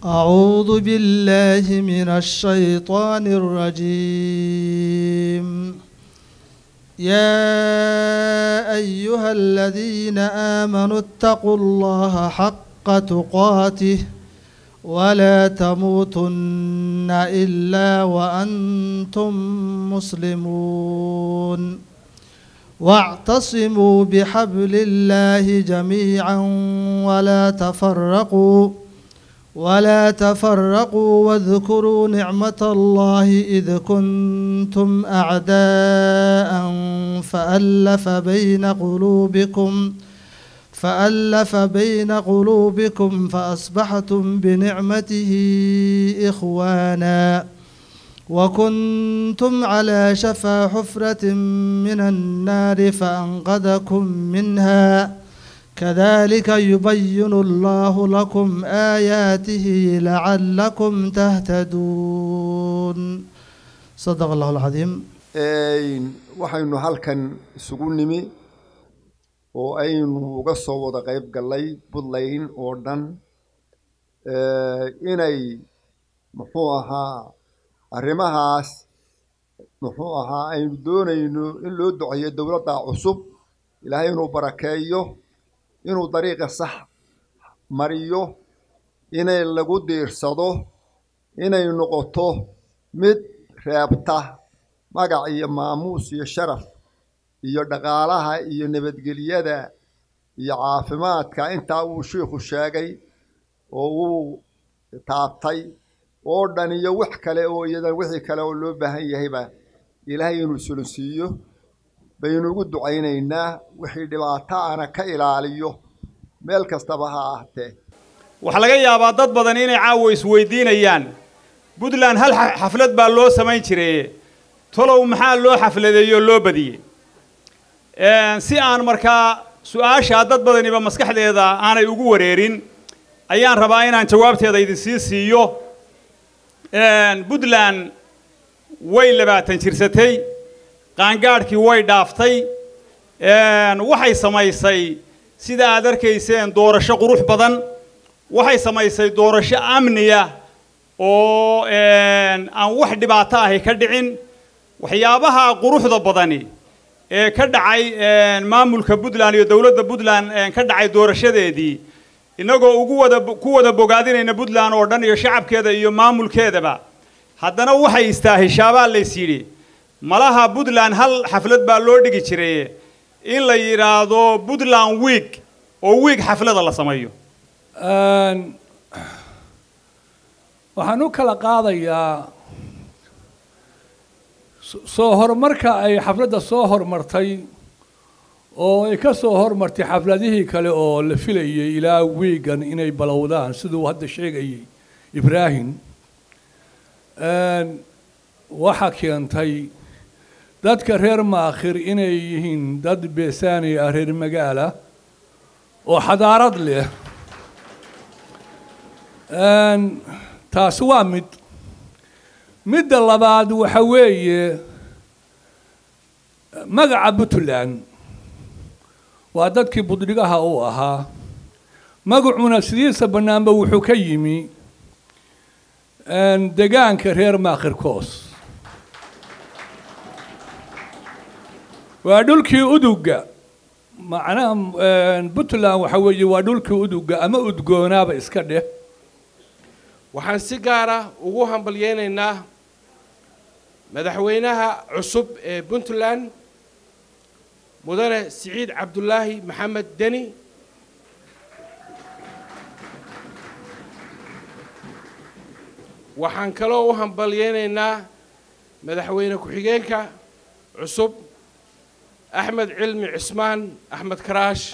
أعوذ بالله من الشيطان الرجيم يا أيها الذين آمنوا اتقوا الله حق تقاته ولا تموتن إلا وأنتم مسلمون واعتصموا بحبل الله جميعا ولا تفرقوا ولا تفرقوا واذكروا نعمة الله إذ كنتم أعداء فألف بين قلوبكم فألف بين قلوبكم فأصبحتم بنعمته إخوانا وكنتم على شفا حفرة من النار فأنقذكم منها كذلك يبين الله لكم آياته لعلكم تهتدون صدق الله العظيم waxaynu halkan isugu nimi oo aynu uga soo wada qayb gallay puntland oo dhan inay muxuu ahaa arrimahaas muxuu ahaa aynu doonayno in loo duceeyo dowladda cusub ilaahay inuu barakeeyo inuu dariiqa sax mariyo inay lagu diirsado inay noqoto mid reebta magac iyo maamuus iyo sharaf iyo dhaqaalaha iyo nabadgelyada iyo caafimaadka intaa uu shiikhu sheegay oo uu taabtay oo dhan iyo wax kale oo iyadan wixii kale oo loo baahan yahayba ilaahay inuu solonsiiyo baynu ugu ducaynaynaa wixii dhibaato ana ka ilaaliyo meel kastaba ha ahtee waxaa laga yaabaa dad badan inay caawa isweydiinayaan puntland hal xaflad baa loo samayn jiray tolow maxaa loo xafladeeyey oo loo badiyey si aan markaa su-aashaa dad badaniba maskaxdeeda aanay ugu wareerin ayaan rabaa inaan jawaabteeda idin sii siiyo puntland way labaatan jirsatay qaangaadhkii way dhaaftay waxay samaysay sida aad arkayseen doorasho qurux badan waxay samaysay doorasho amniya oo aan wax dhibaato ahi ka dhicin waxyaabaha quruxda badani ee ka dhacay maamulka puntland iyo dowladda puntland ka dhacay doorashadeedii innagoo ugu wada ku wada bogaadinayna puntland oo dhan iyo shacabkeeda iyo maamulkeedaba haddana waxay istaahishaabaa lays yidhi malaha puntland hal xaflad baa loo dhigi jiray in la yidhaahdo puntland week oo week xaflada la sameeyo waxaan u kala qaadayaa soo horumarka ay xafladda soo hormartay oo ay ka soo hormartay xafladihii kale oo la filayay ilaa wiigan inay balowdaan siduu hadda sheegayay ibraahim waxaa keentay dadka reer maakhir inay yihiin dad beesaani ah reer magaala oo xadaarad leh taasi waa mid midda labaad waxa weeye magaca puntland waa dadkii budhigaha uu ahaa magacuna sidiisa bannaanba wuxuu ka yimi degaanka reer maakhirkoos waa dhulkii uduga macnaha puntland waxa weeye waa dhulkii uduga ama udgoonaaba iska dheh waxaan si gaara ugu hambalyeynaynaa madaxweynaha cusub ee puntland mudane siciid cabdulaahi maxamed deni waxaan kaloo u hambalyeynaynaa madaxweyne ku-xigeenka cusub axmed cilmi cismaan axmed karaash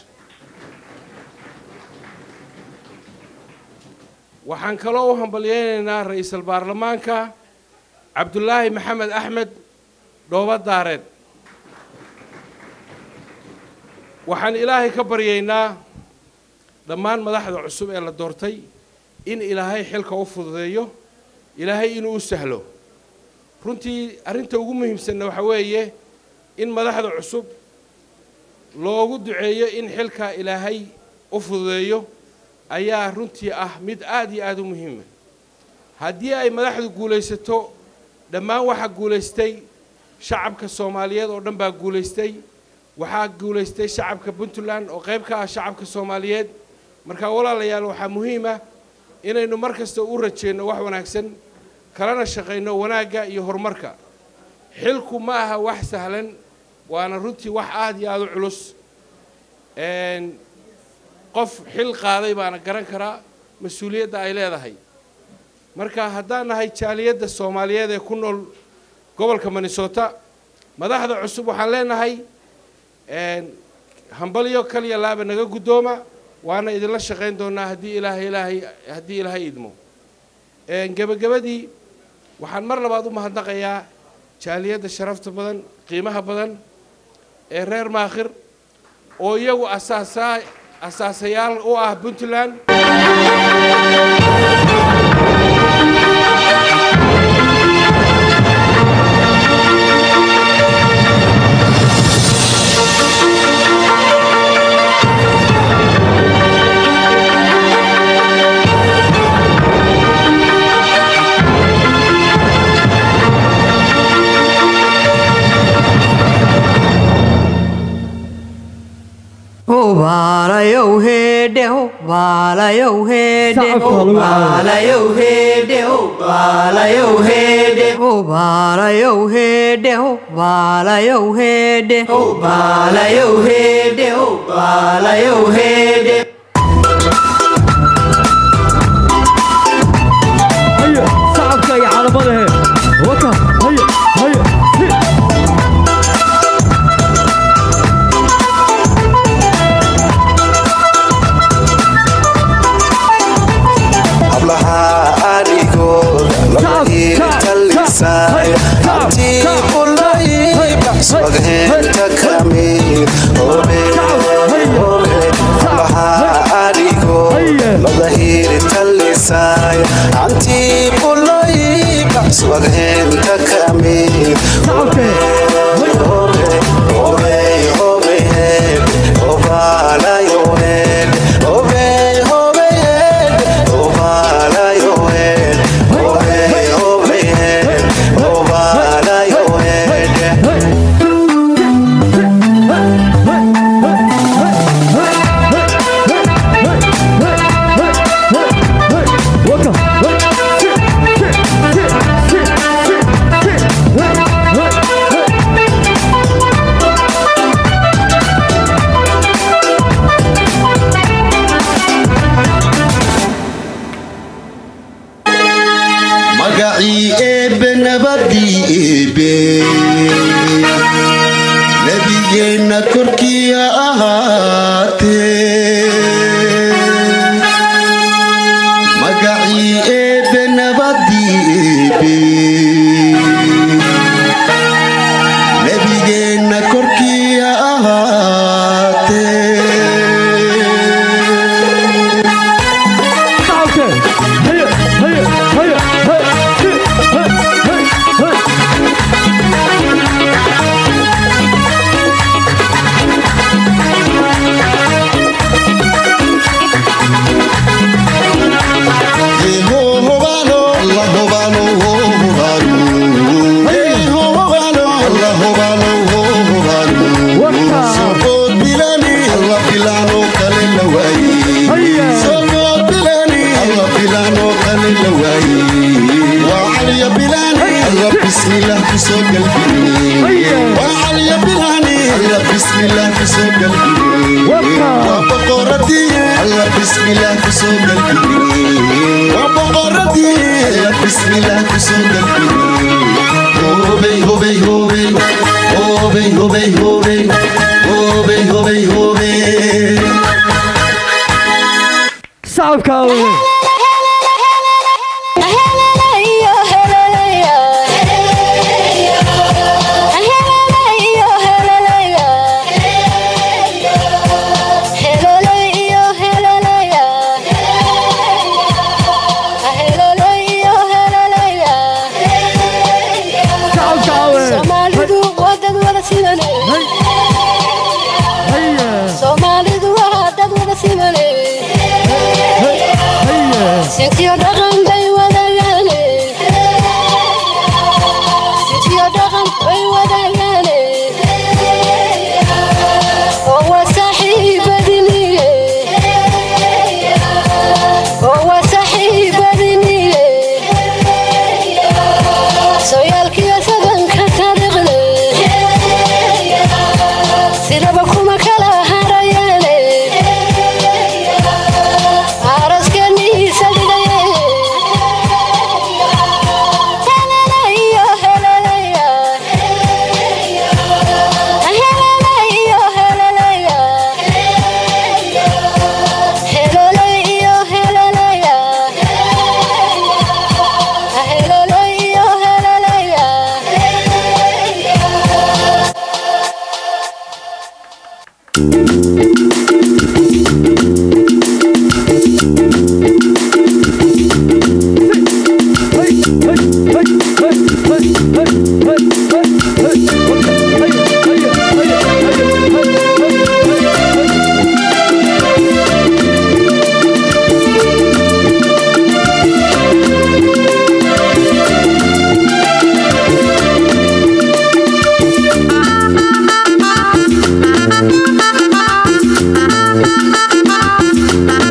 waxaan kaloo u hambalyeynaynaa ra-iisul baarlamaanka cabdulaahi maxamed axmed dhooba daareed waxaan ilaahay ka baryaynaa dhammaan madaxda cusub ee la doortay in ilaahay xilka u fududeeyo ilaahay inuu u sahlo runtii arrinta ugu muhiimsanna waxaa weeye in madaxda cusub loogu duceeyo in xilka ilaahay u fududeeyo ayaa runtii ah mid aad iyo aada u muhiima haddii ay madaxdu guulaysato dhammaan waxaa guulaystay shacabka soomaaliyeed oo dhan baa guulaystay waxaa guulaystay shacabka puntland oo qayb ka ah shacabka soomaaliyeed marka walaalayaal waxaa muhiim ah inaynu mar kasta u rajeenno wax wanaagsan kalana shaqayno wanaagga iyo horumarka xilku ma aha wax sahlan waana runtii wax aad iyo aada u culus qof xil qaaday baana garan karaa mas-uuliyadda ay leedahay marka haddaan nahay jaaliyadda soomaaliyeed ee ku nool gobolka minnesota madaxda cusub waxaan leenahay hambalyo kaliya laaba naga guddooma waana idinla shaqayn doonaa haddii ilaahay ilaahay haddii ilaahay idmo gebagabadii waxaan mar labaad u mahadnaqayaa jaaliyadda sharafta badan qiimaha badan ee reer maakhir oo iyagu asaasaa asaasayaal u ah puntland Baalayow heedhe baalayow heedhe baalayow heedhe baalayow heedhe baalayow heedhe baalayow heedhe baalayow heedhe baalayow heedhe هيا صعبك يا عربة وكا هيا هيا hablaha arigooda labahiirta lisaay hantii ulay baxswagheenta kamid hablaha arigooda labahiirta lisaay hantii ulay baxswagheenta kamid magacii eebbe nabadii eebbe nebigeenna korkiya ahaatee magacii eebbe nabadii eebbe nebigeenna korkiya ahaatee هيا هيا هيا هيا بسم الله كسو قلبي وعلي بلاني الله بسم الله كسو قلبي وبقرتي الله بسم الله كسو قلبي وبقرتي الله بسم الله كسو قلبي هوبي هوبي هوبي هوبي هوبي هوبي هوبي هوبي هوبي صعب كاوي صعب كاوي Soomaalidu waa dad wada siman هيا Soomaalidu waa dad wada siman هيا Sinkiyo dhaqan bay wadagaane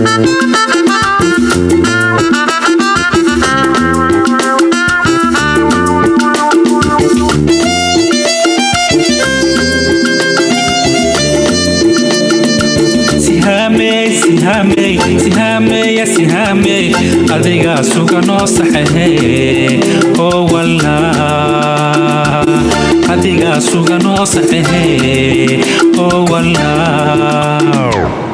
sihaamey sihaamey sihaameya sihaamey adigaa suga noo saxehe oo walaa adigaa suga noo saxehe oo walaa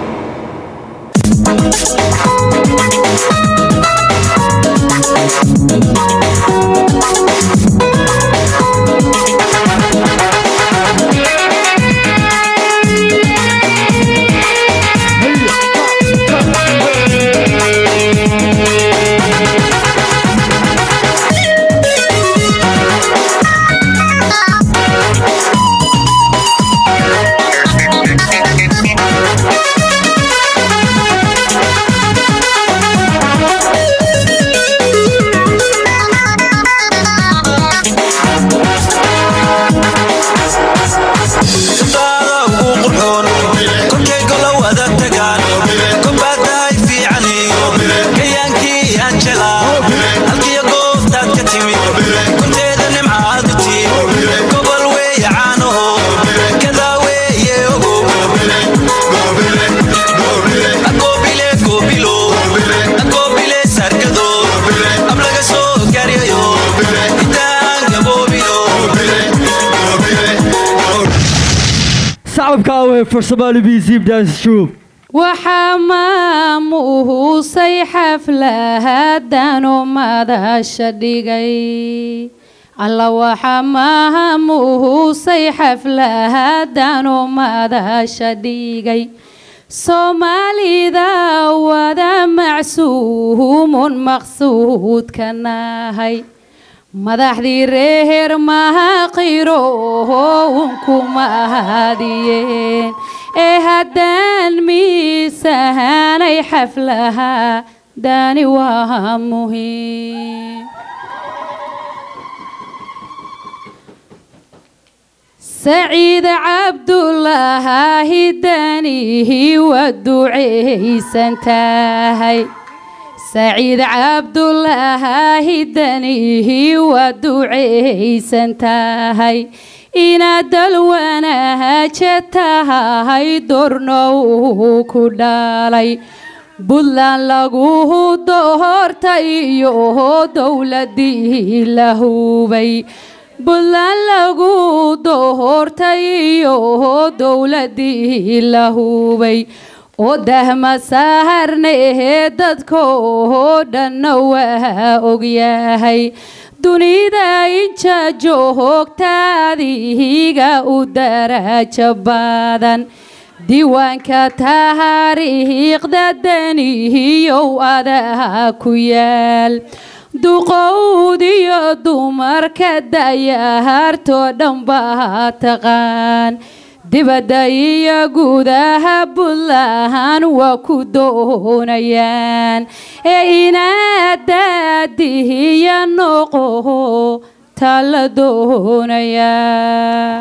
sacabka awey for Somali Museum Dance Troupe. waxaa maamuusay xaflahadan madasha dhigay alla waxaa maamuusay xaflahadan madasha dhigay soomaalida wada macsuumun maqsuudka nahay madaxdii reer mahaqiro unkuma hadiyeen ee haddaan miisahanay xaflaha dani waa muhiim saciid cabdulaahi danihi waa ducaysan tahay saciid cabdulaahi danihi waa ducaysan tahay inaad dalwanaaja tahay dornow ku dhalay buntland lagu doortay iyo dowladii la hubay buntland lagu doortay iyo dowladii la hubay oo dahma saarnee dadkoo dhanna waa ogyahay dunida inja joogtaadihiga u darajo badan diiwaanka taariikhda danihiyow adaa ku yaal duqowdiyo dumarka dayahartoo dhan baa taqaan dibadda iyo gudaha buntland waa ku doonayaan ee inaad daadihiya noqo taa la doonayaa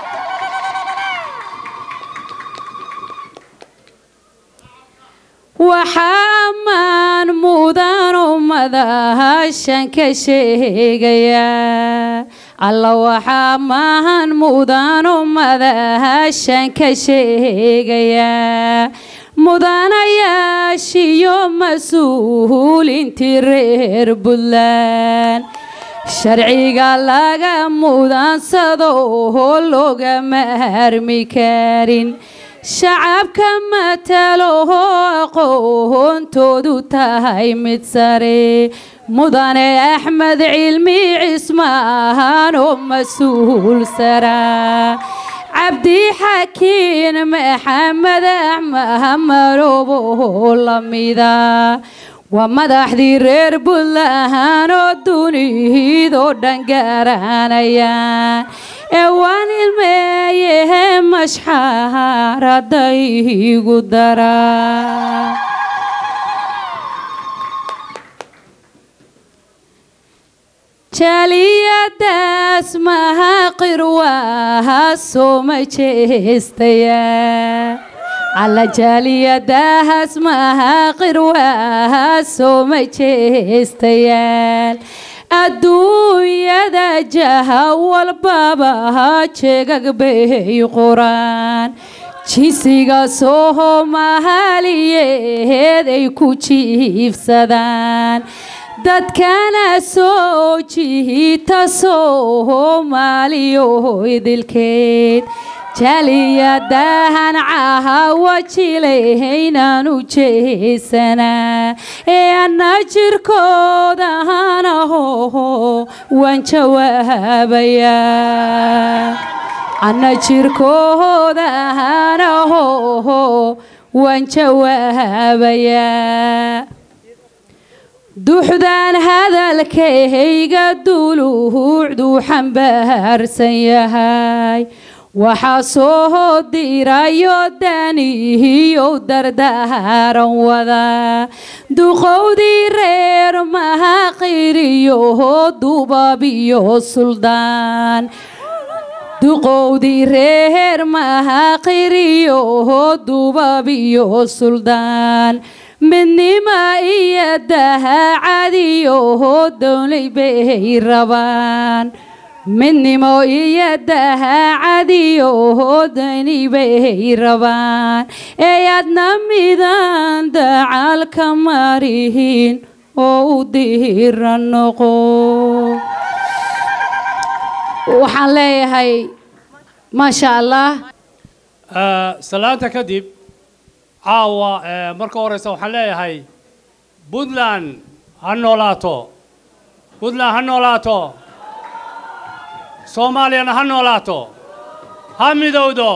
waxaa maan mudanu madahashan ka sheegayaa alla waxaa maahan mudanu madahashan ka sheegayaa mudanayaashiyo mas-uulintii reer buntland sharciga laga mudansado oo loogama harmi karin shacabka mataloho aqoontoodu tahay mid sare mudane axmed cilmi cismaan oo mas-uul saraa cabdi xakiin maxamed maxamarobo lamida waa madaxdii reer buntland oo dunidoo dhan garanayaan ee waan ilmeeyehe mashxaaraday igu daraa jaaliyadaas mahaqir waa soo ma jeestayaa alla jaaliyadahaas maaha qirwaaha soo ma jeestayaal adduunyada jaha walbaba jeegag bay qoraan jisiga soomaaliyeed ay ku jiifsadaan dadkana soo jihita soomaaliyo idilkeed jaaliyadahan cahawa jilayhaynaan u jeesanaa ee anna jirkoodahan aho waan jawaabayaa anna jirkoodahan aho waan jawaabayaa duxdaan hadalkayga duluucduu xambaarsan yahay waxaa soo dirayo danihiyow dardaaran wadaa duqowdii reer mahaqiriyo dubabiyo suldaan duqowdii reer mahaqiriyo dubabiyo suldaan midnima iyo dahacadiyo downlay bay rabaan midnimo iyo dahacadiyo dani bay rabaan ee aadna midaan dacaalka marihin oo u diira noqo waxaan leeyahay maasha allah salaanta kadib caawa marka horeysa waxaan leeyahay puntland ha noolaato puntland ha noolaato soomaaliyana ha noolaato ha midowdo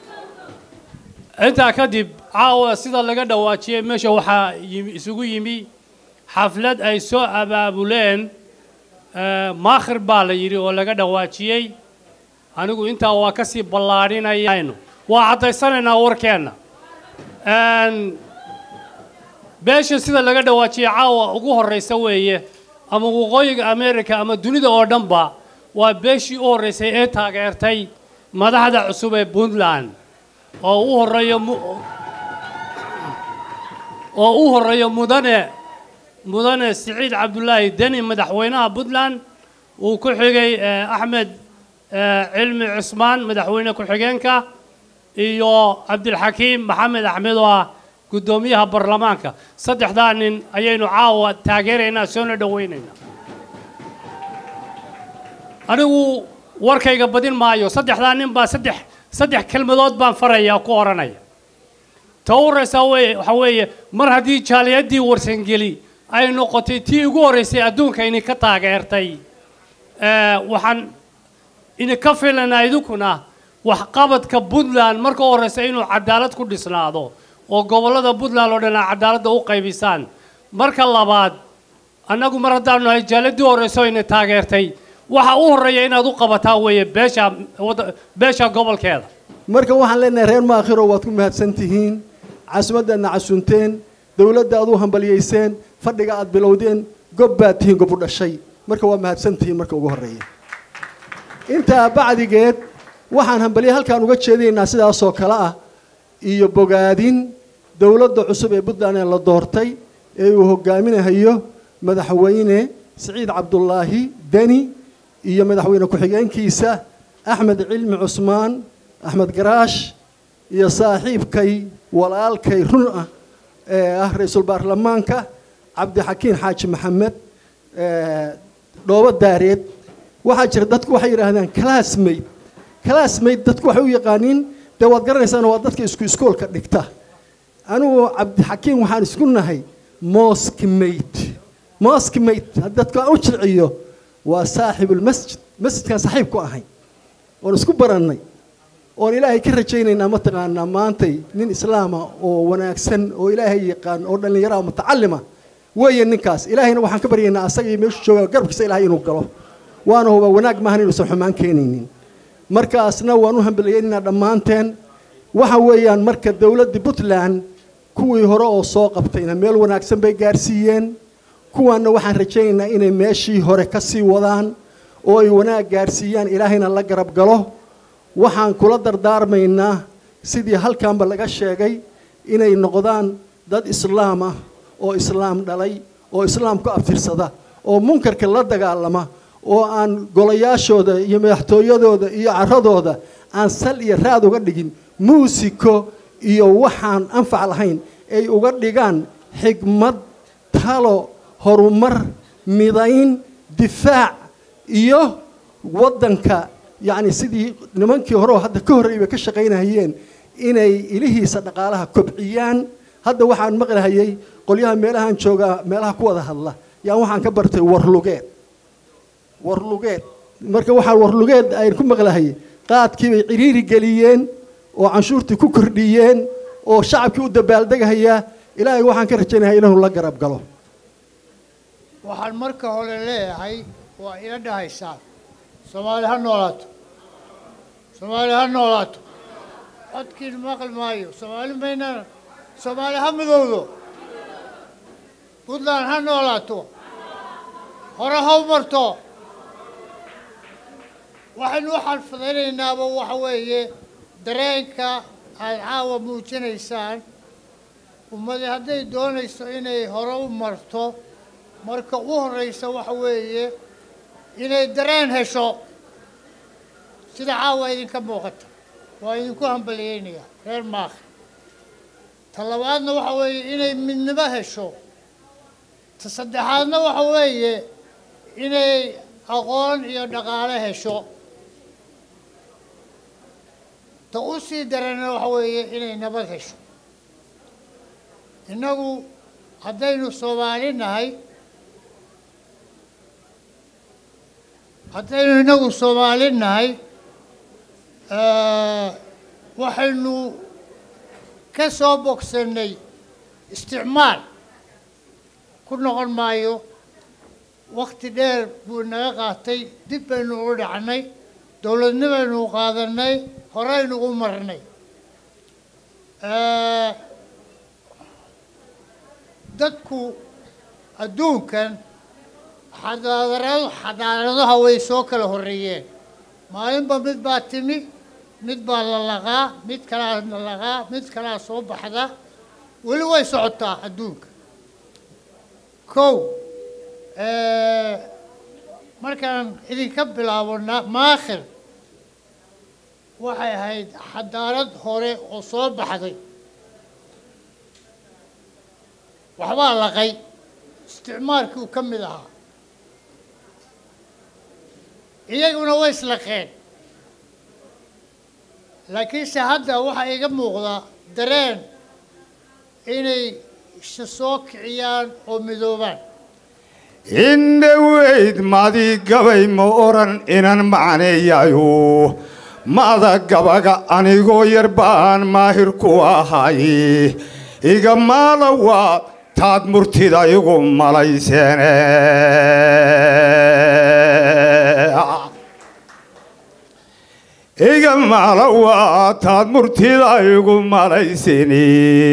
intaa kadib caawa sida laga dhawaajiyey meesha waxaa yimi isugu yimi xaflad ay soo abaabuleen maakhir baa la yidhi oo laga dhawaajiyey anigu intaa waa ka sii ballaadhinayaynu waa caddaysanaynaa warkeenna beesha sida laga dhawaajiyey caawa ugu horraysa weeye ama waqooyiga america ama dunida oo dhanba waa beeshii u horraysay ee taageertay madaxda cusub ee puntland oo u horreeyo oo u horreeyo mudane mudane siciid cabdulaahi deni madaxweynaha puntland uu ku xigay axmed cilmi cusmaan madaxweyne ku-xigeenka iyo cabdilxakiim maxamed axmed oo ah guddoomiyaha baarlamaanka saddexdaa nin ayaynu caawa taageeraynaa soona dhowaynaynaa anigu warkayga badin maayo saddexdaa nin baa saddex saddex kelmadood baan farayaa ku odhanaya ta u horraysaa weye waxaa weeye mar haddii jaaliyaddii warsangeli ay noqotay tii ugu horraysay adduunka idinka taageertay waxaan idinka filanaa idinkuna waxqabadka puntland marka u horraysa inuu cadaalad ku dhisnaado oo gobollada puntland oo dhan aa cadaaladda u qaybisaan marka labaad annagu mar haddaanu nahay jaaladdii horrayso ina taageertay waxa u horreeya inaad u qabataa weeye beesha beesha gobolkeeda marka waxaan leenahay reer maakhiro waad ku mahadsan tihiin caasimaddaadna casunteen dowladda aad u hambaliyayseen fadhiga aad bilowdeen gob baad tihiin gob u dhashay marka waa mahadsan tihiin marka ugu horreeya intaa bacdigeed waxaan hambaliya halkaan uga jeedinaynaa sidaasoo kale ah iyo bogaadin dowladda cusub ee puntland ee la doortay ee uu hogaaminahayo madaxweyne siciid cabdulaahi deni iyo madaxweyne ku-xigeenkiisa axmed cilmi cusmaan axmed garaash iyo saaxiibkay walaalkay run ah ee ah ra-iisul baarlamaanka cabdixakiin xaaji maxamed dhoobo daareed waxaa jira dadku waxay yidhaahdaan classmate classmate dadku waxay u yaqaaniin dee waad garanaysaan waa dadka isku iskoolka dhigta anigu cabdixakiin waxaan isku nahay moskmate moskmate dadku aan u jilciyo waa saaxibulmasjid masjidkaan saaxiib ku ahay oon isku barannay oon ilaahay ka rajaynaynaa mataqaanaa maantay nin islaama oo wanaagsan oo ilaahay yaqaan oo dhallinyaraha mutacalima weeye ninkaas ilaahayna waxaan ka baryaynaa asaga iyo meeshu jooga garabkiisa ilaahay inuu galo waana huba wanaag maahan inuusan xumaan keenaynin markaasna waan u hambaliyaynaynaa dhammaanteen waxa weeyaan marka dowladda puntland kuwii hore oo soo qabtayna meel wanaagsan bay gaarsiiyeen kuwaanna waxaan rajaynaynaa inay meeshii hore ka sii wadaan oo ay wanaag gaarsiiyaan ilaahayna la garab galo waxaan kula dardaarmaynaa sidii halkanba laga sheegay inay noqdaan dad islaam ah oo islaam dhalay oo islaam ku abtirsada oo munkarka la dagaalama oo aan golayaashooda iyo madaxtooyadooda iyo caradooda aan sal iyo raad uga dhigin muusiko iyo waxaan anfac lahayn ay uga dhigaan xigmad talo horumar midayn difaac iyo waddanka yacni sidii nimankii hore oo hadda ka horreeyay bay ka shaqaynahayeen inay ilihiisa dhaqaalaha kobciyaan hadda waxaan maqlahayay qolyaha meelahan joogaa meelaha ku wada hadla yaan waxaan ka bartay warlugeed warlugeed marka waxaan warlugeed ayn ku maqlahayay qaadkii bay ciriiri geliyeen oo canshuurtii ku kordhiyeen oo shacabkii u dabaaldegahayaa ilaahay waxaan ka rajaynayaa inuu la garab galo waxaan marka hore leeyahay waa ila dhahaysaa soomaali ha noolaato soomaali ha noolaato codkiin maqli maayo soomaali maynana soomaali ha midowdo puntland ha noolaato hore ha u marto waxaynu u xalfadaynaynaba waxa weeye dareenka aada caawa muujinaysaan ummadi hadday doonayso inay hore u marto marka u horreysa waxa weeye inay dareen hesho sida caawa idinka muuqata waa idinku hambaliyeynayaa reer maakhi ta labaadna waxa weeye inay midnimo hesho ta saddexaadna waxa weeye inay aqoon iyo dhaqaale hesho ta u sii darana waxa weeye inay nabad hesho innagu haddaynu soomaali nahay haddaynu innagu soomaali nahay waxaynu ka soo bogsannay isticmaal ku noqon maayo wakti dheer buu naga qaatay dib baynu ugu dhacnay dowladnimaynu qaadanay horeynu u marnay dadku adduunkan xadaarado xadaaradaha way soo kala horreeyeen maalinba mid baa timi mid baa la laqaa mid kalaa la laqaa mid kalaa soo baxda weli way socotaa adduunka kow markaan idinka bilaabo maakhir waxay ahayd xadaarad hore oo soo baxday waxbaa laqay isticmaalkii uu ka mid ahaa iyaguna way islaqeen laakiinse hadda waxaa iga muuqdaa dareen inay isa soo kiciyaan oo midoobaan indhoweyd madii gabay ma odhan inan macneeyayo maada gabaga anigoo yar baan maahir ku ahay iga maala waa taad murtida igu malayseene iga maala waa taad murtida igu malayseni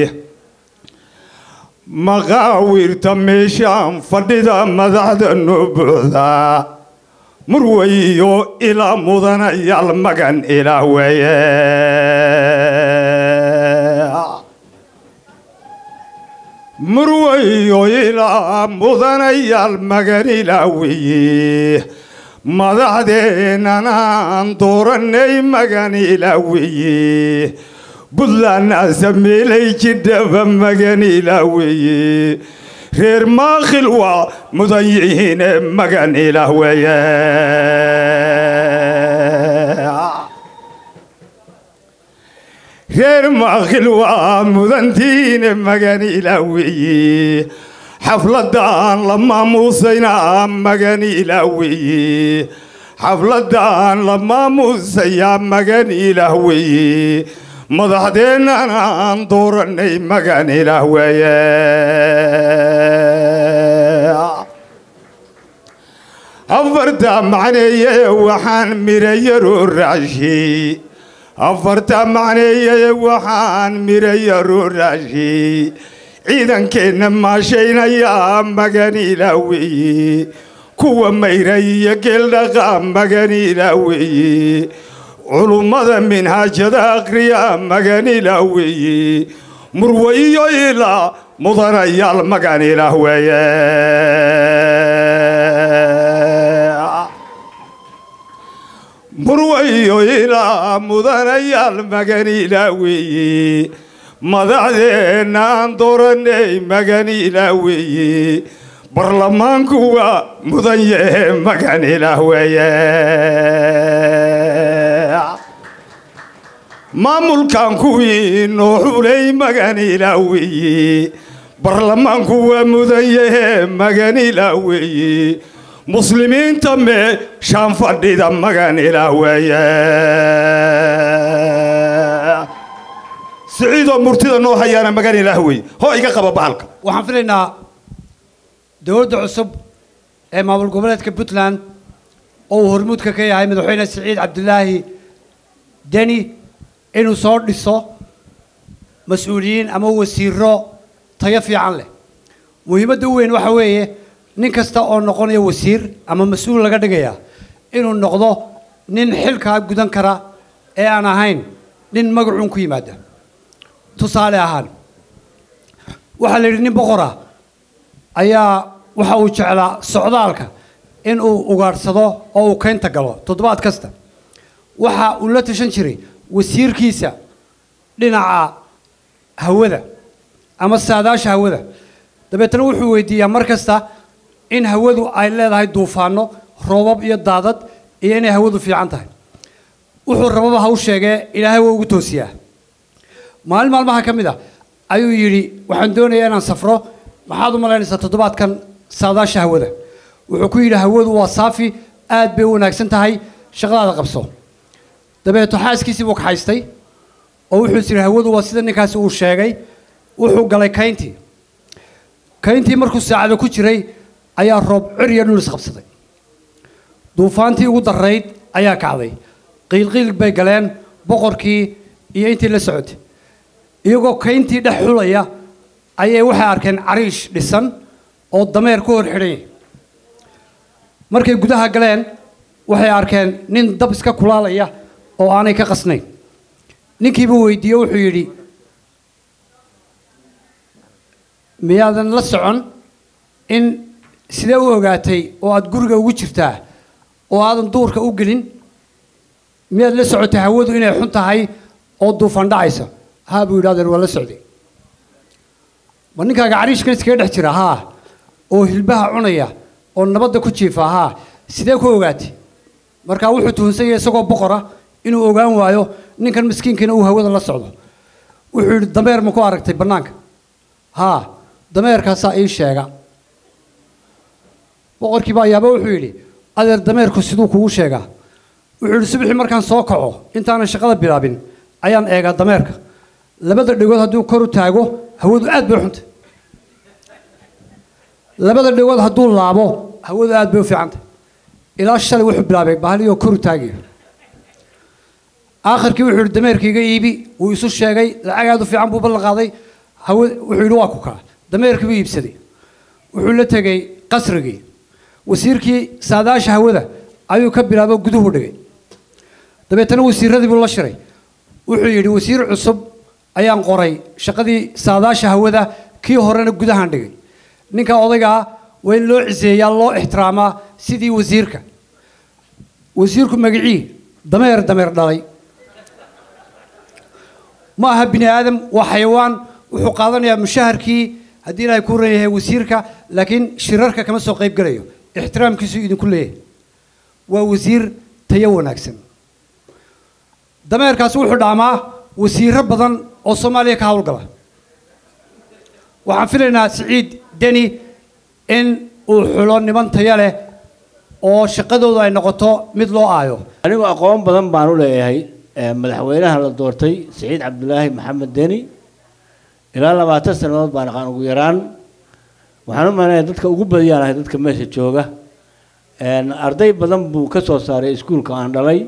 maqaawirta meeshaan fadhida madaxda noo buuxda murwayo ilaa mudanayaal magan ilaa weeye murwayo ilaa mudanayaal magan ilaa weeye madaxdeenanaan dooranay magan ilaa weeye buntlandna sameelay jidhaba magan ilaa weeye reer maakhil waa mudan yihiine magan ilaah weeye reer maakhil waa mudantiine magan ilaah weeye xafladaan la maamuusayna magan ilaah weeye xafladaan la maamuusayaa magan ilaah weeye madaxdeennana aan dooranay magan ilaah weeye afarta macneeye waxaan mirayaroo raashay afarta macneeye waxaan mirayaroo raashay ciidankeenna maashaynayaa magan ilaah weeye kuwa mayray iyo geeldhaqa magan ilaah weeye culummada minhaajada akhriya maganilah weeye murwe iyo ilaa mudanayaal maganilah weeye murwe iyo ilaa mudanayaal maganilah weeye madaxdeenna aan dooranay maganilah weeye barlamaanku waa mudan yahe maganilah weeye maamulkan kuwii noo xulay maganilah weeye barlamaanku waa mudan yahe maganilah weeye muslimiinta meeshaan fadhida maganilah weeye siciidoo murtida noo hayaana maganilah weeye hoo iga qaba bahalka waxaan filaynaa dowladda cusub ee maamul goboleedka puntland oo uu hormuudka ka yahay madaxweyne siciid cabdilaahi deni inuu soo dhiso mas-uuliyiin ama wasiiro tayo fiican leh muhiimadda u weyn waxa weeye nin kasta oo noqonaya wasiir ama mas-uul laga dhigaya inuu noqdo nin xilkaa gudan kara ee aan ahayn nin magacuun ku yimaada tusaale ahaan waxaa la yidhi nin boqor ah ayaa waxa uu jeclaa socdaalka in uu ugaadhsado oo uu keynta galo toddobaad kasta waxa uu la tashan jiray wasiirkiisa dhinaca hawada ama saadaasha hawada dabeetana wuxuu weydiiyaa mar kasta in hawadu ay leedahay duufaano roobab iyo daadad iyo inay hawadu fiican tahay wuxuu rababa ha u sheegee ilaahay waa ugu toosiyaa maalin maalmaha ka mid a ayuu yidhi waxaan doonayaa inaan safro maxaad u malaynaysaa toddobaadkan saadaasha hawada wuxuu ku yidhi hawadu waa saafi aad bay u wanaagsan tahay shaqadaada qabso dabeeto xaaskiisii buu kaxaystay oo wuxuu is yidhi hawadu waa sida ninkaasi uu sheegay wuxuu galay kayntii kayntii markuu saacado ku jiray ayaa roob cir iyo dhul isqabsaday duufaantii ugu darrayd ayaa kacday qiilqiil bay galeen boqorkii iyo intii la socotay iyagoo kayntii dhex xulaya ayay waxay arkeen cariish dhisan oo dameer ku hor xidhan yahay markay gudaha galeen waxay arkeen nin dab iska kulaalaya oo aanay ka qasnayn ninkiibuu weydiiye wuxuu yidhi miyaadan la socon in sidee u ogaatay oo aada guriga ugu jirtaa oo aadan duurka u gelin miyaad la socotay hawadu inay xun tahay oo duufan dhacaysa haa buu yidhi adeer waa la socday ma ninkaaga cariishkan iskaga dhex jira haa oo hilbaha cunaya oo nabadda ku jiifa haa sidee ku ogaatay markaa wuxuu tuhunsan yahay isagoo boqora inuu ogaan waayo ninkan miskiinkiina uu hawada la socdo wuxuu yidhi dameer ma ku aragtay bannaanka haa dameerkaasaa ii sheega boqorkii baa yaaba wuxuu yidhi adeer dameerku siduu kugu sheegaa wuxuu yidhi subaxii markaan soo kaco intaanan shaqada bilaabin ayaan eegaa dameerka labada dhegood hadduu kor u taago hawadu aad bay u xuntay labada dhegood hadduu laabo hawadu aad bay u fiicantay ilaa shalay wuxuu bilaabay bahaliyoo kor u taagayo aakhirkii wuxuu yidhi dameerkiiga iibi wuu isu sheegay lacag aad u fiican buu ballan qaaday hawa wuxuu yidhi waa ku kaa dameerkii buu iibsaday wuxuu la tegey qasrigii wasiirkii saadaasha hawada ayuu ka bilaabo guduhu dhigay dabeetana wasiiradii buu la shiray wuxuu yidhi wasiir cusub ayaan qoray shaqadii saadaasha hawada kii horena gudahaan dhigay ninka odaygaa waa in loo ciseeyaa loo ixtiraamaa sidii wasiirka wasiirku magicii dameer dameer dhalay ma aha bini aadam waa xayawaan wuxuu qaadanayaa mushaharkii haddii ilaahay ku ran yahay wasiirka laakiin shirarka kama soo qayb gelayo ixtiraamkiisuu idinku leeyahay waa wasiir tayo wanaagsan dameerkaasi wuxuu dhaamaa wasiiro badan oo soomaaliya ka howlgala waxaan filaynaa siciid deni in uu xulo niman tayo leh oo shaqadoodu ay noqoto mid loo aayo anigu aqoon badan baan u leeyahay ee madaxweynaha la doortay siciid cabdulaahi maxamed deni ilaa labaatan sannadood baan aqaan ugu yaraan waxaan u malaynayaa dadka ugu badiyaan ahay dadka meesha jooga een, arday badan buu ka soo saaray iskuulka aan dhalay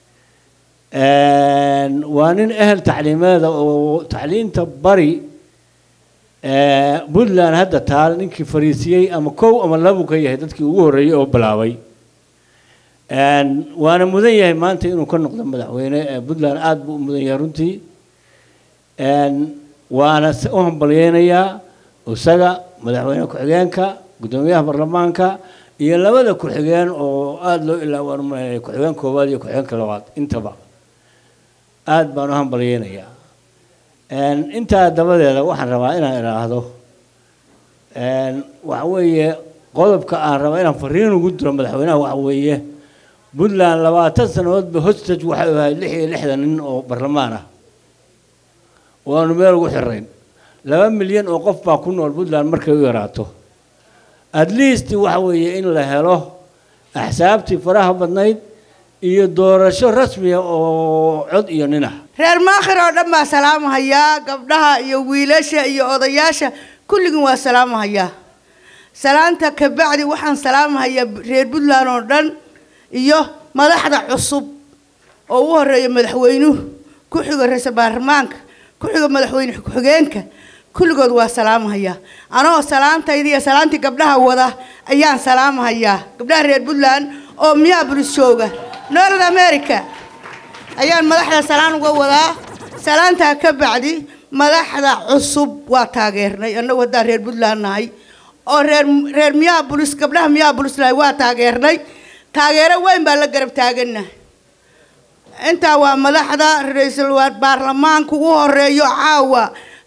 een, waa nin ehel tacliimeeda oo tacliinta bari ee, puntland hadda taal ninkii fariisiyey ama kow ama labu ka yahay dadkii ugu horreeyey oo bilaabay Een, waana mudan yahay maanta inuu ka noqdo madaxweyne ee puntland aada buu u mudan yahay runtii Een, waana s- u hambalyeynayaa isaga madaxweyne ku-xigeenka guddoomiyaha baarlamaanka iyo labada ku-xigeen oo aada loo ilaawaan umaynaya ku-xigeen koowaad iyo ku-xigeenka labaad intaba aada baan u hambalyeynayaa Een, intaa dabadeeda waxaan rabaa inaan idhaahdo Een, waxa weeye qodobka aan raba inaan fariin ugu diro madaxweynaha waxa weeye puntland labaatan sannadoodba hostage waxay ahayd lix iyo lixdan nin oo barlamaan ah waanu meel ugu xirayn laba milyan oo qof baa ku nool puntland markay u yaraato at least waxa weeye in la helo axsaabtii faraha badnayd iyo doorasho rasmiya oo cod iyo nin ah reer maakhir oo dhan baa salaamahayaa gabdhaha iyo wiilasha iyo odayaasha kulligin waa salaamahayaa salaanta kabacdi waxaan salaamahayaa reer puntland oo dhan iyo madaxda cusub oo ugu horeeya madaxweynuhu ku xigo ra-iisul baarlamaanka ku xigo madaxweyne ku-xigeenka kulligood waa salaamahayaa anoo salaantayda iyo salaantii gabdhaha wada ayaan salaamahayaa gabdhaha reer puntland oo minneapolis jooga north america ayaan madaxda salaan uga wadaa salaantaa ka bacdi madaxda cusub waa taageernay annagu haddaan reer puntland nahay oo reer reer minneapolis gabdhaha minneapolis nahay waa taageernay taageero weyn baa la garab taaganahay intaa waa madaxda ra-iisul wa- baarlamaanka ugu horeeyo caawa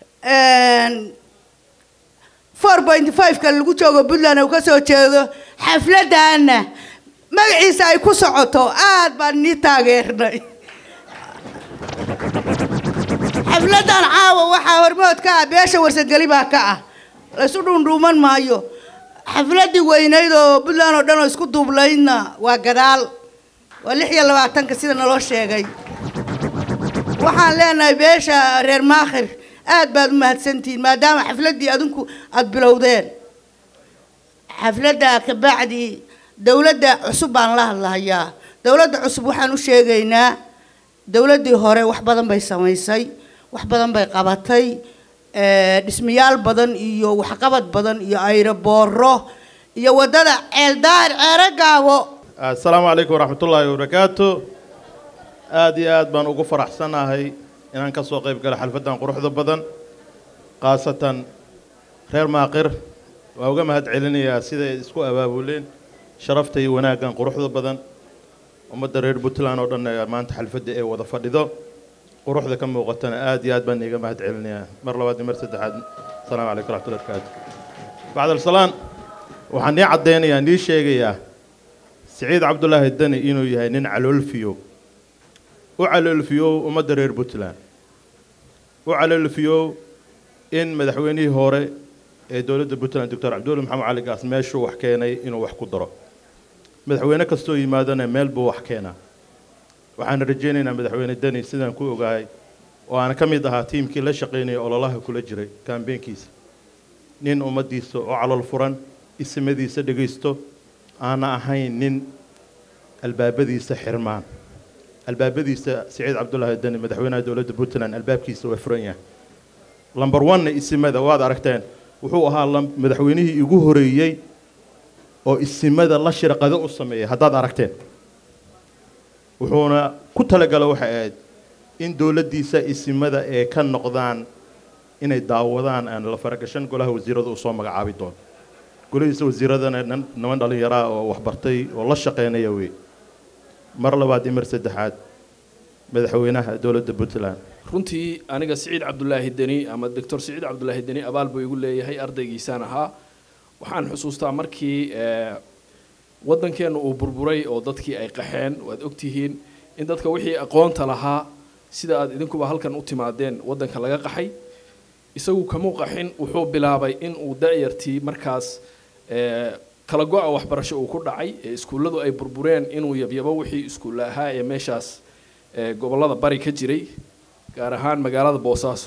four point five-ka lagu joogo puntland uu ka soo jeedo xafladana magaciisa ay ku socoto aad baan nii taageernay xafladan caawa waxaa hormood ka ah beesha warsageli baa ka ah laysu dhuundhuuman maayo xafladii weynayd oo puntland oo dhan oo isku duublaydna waa gadaal waa lix iyo labaatanka sida naloo sheegay waxaan leenahay beesha reer maakhir aad baad u mahadsantihiin maadaama xafladdii adinku aada bilowdeen xafladda kabacdi dowladda cusub baan la hadlahayaa dowladda cusub waxaan u sheegaynaa dowladdii hore wax badan bay samaysay wax badan bay qabatay eh, dhismayaal badan iyo waxqabad badan iyo ayrobooro iyo waddada ceeldaar ceero gaabo asalaamu calaykum waraxmatullaahi wabarakaatu aad iyo aad baan ugu faraxsanahay inaan ka soo qayb galo xalfaddan quruxda badan khaasatan reer maaqir waa uga mahad celinayaa siday isku abaabuleen sharafta iyo wanaaggan quruxda badan ummadda reer puntland oo dhan ee maanta xalfadda ee wada fadhido quruxda ka muuqatana aad iyo aad baan iiga mahad celinayaa mar labaad iyo mar saddexaad asalaamu calaykum waraxmatullahi wabarakaatu bacdalsalaan waxaan nii caddeynayaa nii sheegayaa siciid cabdulaahi dani inuu yahay nin caloolfiyo u caloolfiyow ummadda reer puntland u caloolfiyow in madaxweynihii hore ee dowladda puntland doctor cabdulla maxamed cali gaas meeshuu wax keenay inuu wax ku daro madaxweyne kastoo yimaadana meel buu wax keenaa waxaan rajaynaynaa madaxweyne deni sidaan ku ogahay oo aan ka mid ahaa tiimkii la shaqaynaya ololaha kula jiray kaambeenkiisa nin ummaddiisa oo calool furan isimadiisa dhegaysto aana ahayn nin albaabadiisa xirmaan albaabadiisa siciid cabdulaahi deni madaxweynaha dowladda puntland albaabkiisa waa furan yahay lamber one isimada waad aragteen wuxuu ahaa lam- madaxweynihii igu horeeyey oo isimada la shirqado u sameeyay haddaad aragteen wuxuuna ku talagala waxay ahayd in dowladdiisa isimada ee ka noqdaan inay daawadaan aan la faragashan golaha wasiirada uu soo magacaabi doono golihiisa wasiiradana nin- niman dhallinyaraa oo waxbartay oo la shaqeynaya wey mar labaad iyo mar saddexaad madaxweynaha dowladda puntland runtii aniga siciid cabdulaahi deni ama doctor siciid cabdulaahi deni abaal buu igu leeyahay ardaygiisaan ahaa waxaan xusuustaa markii eh, waddankeenna uu burburay oo dadkii ay qaxeen waad ogtihiin in dadka wixii aqoonta lahaa sida aad idinkuba halkan u timaadeen waddanka laga qaxay isagu kamuu qaxin wuxuu bilaabay in uu da'yartii markaas eh, kala go-a waxbarasho uu ku dhacay ee iskuulladu ay burbureen inuu yabyabo wixii iskuulla ahaa ee meeshaas eh, gobollada bari ka jiray gaar ahaan magaalada boosaaso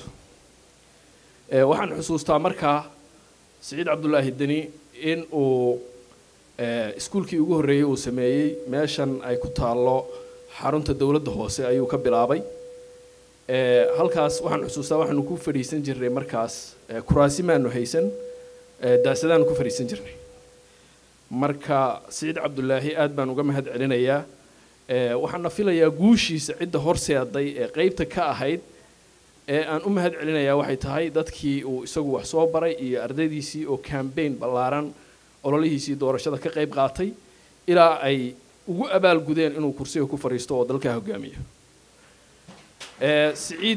Eh, waxaan xusuustaa markaa siciid cabdulaahi deni in uu eh, iskuulkii ugu horreeyey uu sameeyey meeshan ay ku taallo xarunta dowladda hoose ayuu ka bilaabay Eh, halkaas waxaan xusuustaa waxaanu ku fadhiisan jirnay markaas eh, kuraasi maanu haysan eh, daasadaanu ku fadhiisan jirnay marka siciid cabdulaahi aad baan uga mahad celinayaa Eh, waxaana filayaa guushiisa cidda horseeday ee qeybta ka ahayd ee aan u mahad celinayaa waxay tahay dadkii uu isagu wax soo baray iyo ardaydiisii oo cambaign ballaaran ololihiisii doorashada ka qayb qaatay ilaa ay ugu abaalgudeen inuu kursiga ku fadhiisto oo dalka hogaamiyo Eh, siciid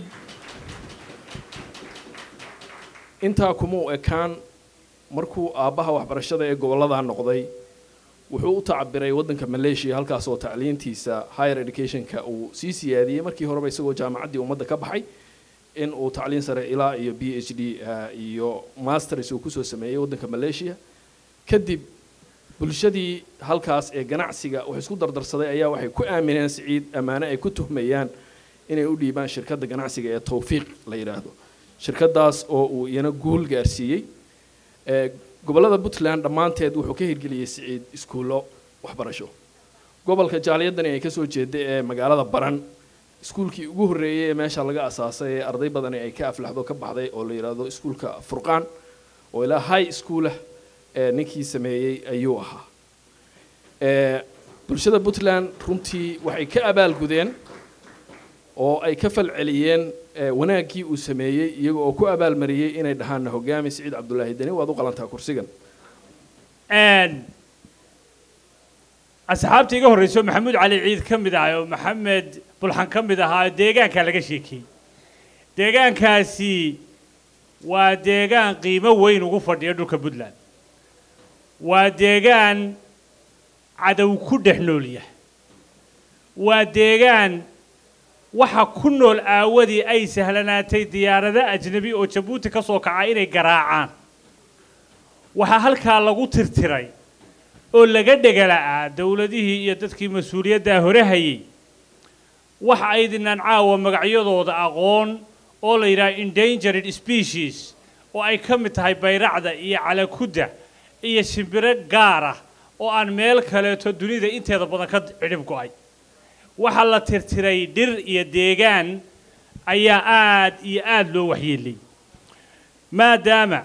intaa kuma u ekaan markuu aabbaha waxbarashada ee gobollada noqday wuxuu u tacabiray waddanka maleeshiya halkaas oo tacliintiisa higher educationka uu sii siyaadiyey markii horeba isagoo jaamacaddii ummadda ka baxay in uu tacliin sare ilaa iyo b h d eh, iyo masters uu kusoo sameeyey waddanka maleeshiya kadib bulshadii halkaas ee ganacsiga wax isku dardarsaday ayaa waxay ku aamineen siciid ammaane ay ku tuhmayaan inay u dhiibaan shirkadda ganacsiga ee tawfiiq la yidhaahdo shirkaddaas oo uu iyana guul gaarsiiyey Eh, gobollada puntland dhammaanteed wuxuu ka hirgeliyey siciid iskuullo waxbarasho gobolka jaaliyadani ay kasoo jeeday ee magaalada baran iskuulkii ugu horreeyey ee meesha laga asaasay ee arday badani ay ka aflaxdo ka baxday oo la yidhaahdo iskuulka furqaan oo ilaa high schoolah ee ninkii sameeyey ayuu ahaa Eh, bulshada puntland runtii waxay ka abaalgudeen oo ay ka falceliyeen eh, wanaaggii uu sameeyey iyaga oo ku abaalmariyey inay dhahaanna hogaami siciid cabdulaahi deni waad u qalantaa kursigan asxaabta iga horreyso maxamuud cali ciid ka mid ah oo maxamed bulxan ka mid ahaa deegaanka laga sheekiyey deegaankaasi waa deegaan qiimo weyn ugu fadhiya dhulka puntland waa deegaan cadow ku dhex nool yahay waa deegaan waxa ku nool aawadii ay sahlanaatay diyaarado ajnabi oo jabuuti ka soo kaca inay garaacaan waxaa halkaa lagu tirtiray oo laga dhegala'aa dowladihii iyo dadkii mas-uuliyaddaa hore hayay waxa aydinaan caawa magacyadooda aqoon oo la yidhaha endangered species oo ay ka mid tahay bayracda iyo calakudda iyo shimbiro gaar ah oo aan meel kaleeto dunida inteeda badan ka cidhib go'ay waxaa la tirtiray dhir iyo deegaan ayaa aad iyo aad loo waxyeelay maadaama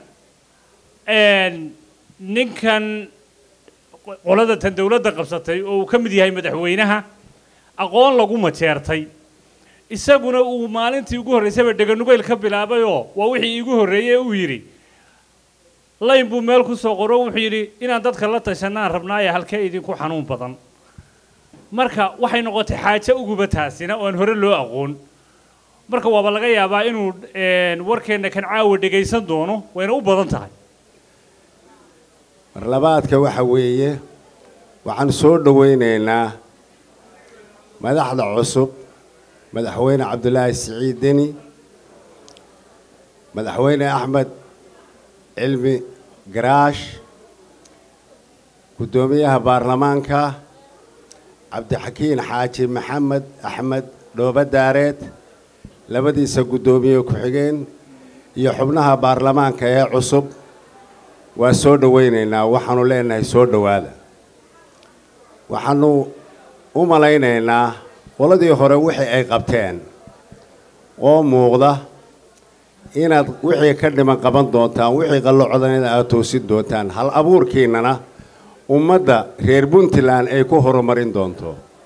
ninkan qolada tan dowladda qabsatay oo uu ka mid yahay madaxweynaha aqoon lagu majeertay isaguna uu maalintii ugu horreysayba dheganugeyl ka bilaabayoo waa wixii iigu horreeyey uu yidhi layn buu meel ku soo qoro wuxuu yidhi inaan dadka la tashanaan rabnaaye halkee idinku xanuun badan marka waxay noqotay xaajo uguba taasina oo aan hore loo aqoon marka waaba laga yaabaa inuu warkeenna kan caawa dhegaysan doono wayna u badan tahay marlabaadka waxa weeye waxaan soo dhowaynaynaa madaxda cusub madaxweyne cabdulaahi siciid deni madaxweyne axmed cilmi garaash guddoomiyaha baarlamaanka cabdixakiin xaaji maxamed axmed dhooba daareed labadiisa guddoomiye ku-xigeen iyo xubnaha baarlamaanka ee cusub waa soo dhowaynaynaa waxaanu leenahay soo dhowaada waxaanu u malaynaynaa qoladii hore wixii ay qabteen oo muuqda inaad wixii ka dhiman qaban doontaan wixii qallocodanida aad toosin doontaan hal abuurkiinnana ummadda reer puntland ay ku horumarin doonto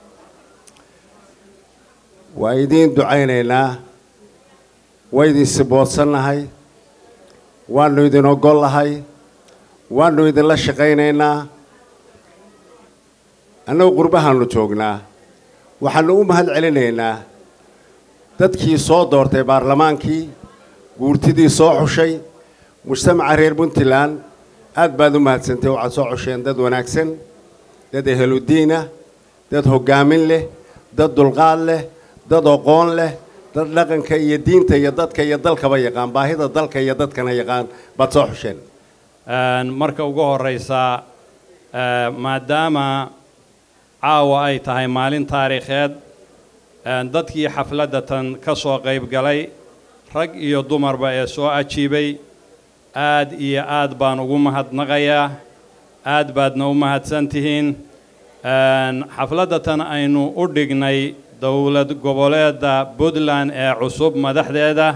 waa idiin ducaynaynaa waa idin siboodsannahay waannu idin oggollahay waannu idinla shaqaynaynaa annagu qurbahaannu joognaa waxaannu u mahad celinaynaa dadkii soo doortay baarlamaankii guurtidii soo xushay mujtamaca reer puntland aad baad u mahadsantay waxaad soo xusheen dad wanaagsan dad eheludiinah dad hoggaamin leh dad dulqaad leh dad oqoon leh dad dhaqanka iyo diinta iyo dadka iyo dalkaba yaqaan baahida dalka iyo dadkana yaqaan baad soo xusheen marka ugu horreysa maadaama caawa ay tahay maalin taariikheed dadkii xafladda tan ka soo qayb galay rag iyo dumarba ee soo ajiibay aad iyo aad baan ugu mahadnaqayaa aad baadna u mahadsan tihiin xafladda tan aynu u dhignay dowlad goboleedda puntland ee cusub madaxdeeda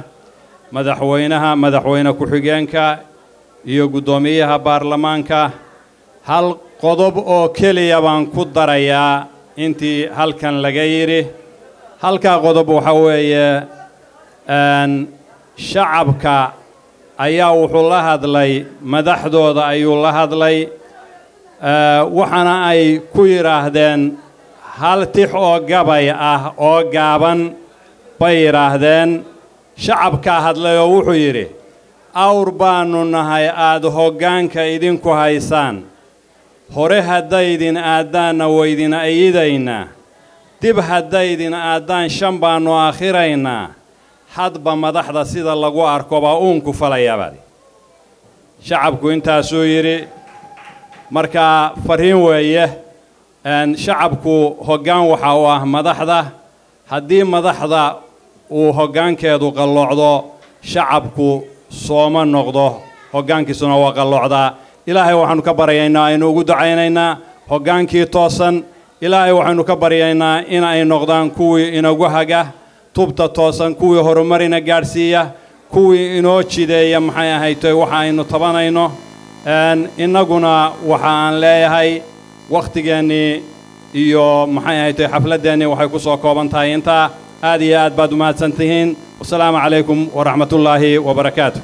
madaxweynaha madaxweyne ku-xigeenka iyo guddoomiyaha baarlamaanka hal qodob oo keliya baan ku darayaa intii halkan laga yidhi halkaa qodob waxa weeye een, shacabka ayaa wuxuu la hadlay madaxdooda ayuu la hadlay ee, waxaana ay ku yidhaahdeen hal tix oo gabay ah oo gaaban bay yidhaahdeen shacabkaa hadlay oo wuxuu yidhi awr baannu nahay aad hoggaanka idinku haysaan hore haddaydin aaddaanna waydin ayidaynaa dib haddaydin aaddaan shan baannu aakhiraynaa hadba madaxda sida lagu arko baa uunku falayaabadi shacabku intaasuu yidhi marka farriin weeye een, shacabku hoggaan waxa uu ah madaxda haddii madaxda uu hoggaankeedu qalloocdo shacabku sooma noqdo hoggaankiisuna waa qalloocdaa ilaahay waxaannu ka baryaynaa aynu ugu ducaynaynaa hoggaankii toosan ilaahay waxaynu ka baryaynaa in ay noqdaan kuwii inagu haga tubta toosan kuwii horumarina gaadhsiiya kuwii inoo jideeya maxay ahaytoy waxa aynu tabanayno een, innaguna waxa aan leeyahay wakhtigeennii iyo maxay ahaytoy xafladdeennii waxay ku soo kooban tahay intaa aad iyo aad baad u mahadsan tihiin wasalaamu calaykum waraxmatullaahi wabarakaatu